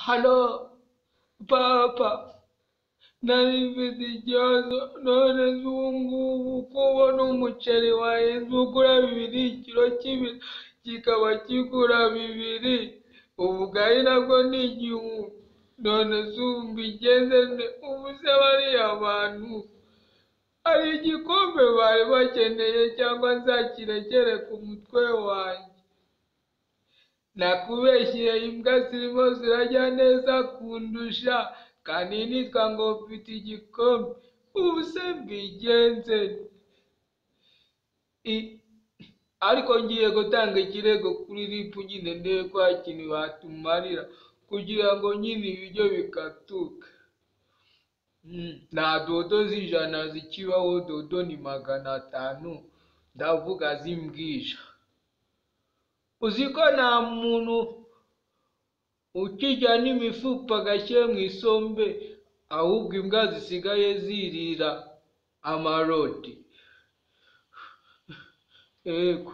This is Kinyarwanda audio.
Halo papa, narifite ikibazo none se ubu ngubu kubona umuceri wahenze ugura bibiri, ikiro kimwe kikaba kigura bibiri, ubugari nabwo ni igihumbi, none se ubu mbigenze nte? Ubu se bariya bantu hari igikombe bari bakeneye cyangwa nzakirekere ku mutwe wanjye? Nakubeshyiye imbwa zirimo zirajya neza kundusha, kaninitwa ngo mfite igikombe, ubu se mbigenze nte? I- Ariko ngiye gutanga ikirego kuri ripu nyine ndebe ko hari ikintu batumarira kugira ngo nyine ibiryo bikatuka. Mm, Nta dodo z'ijana zikibaho, dodo ni magana atanu, ndavuga zimbwija. Uzi ko nta muntu ukijya n'imifupa agashyira mu isombe, ahubwo imbwa zisigaye zirira amarodi. Yego.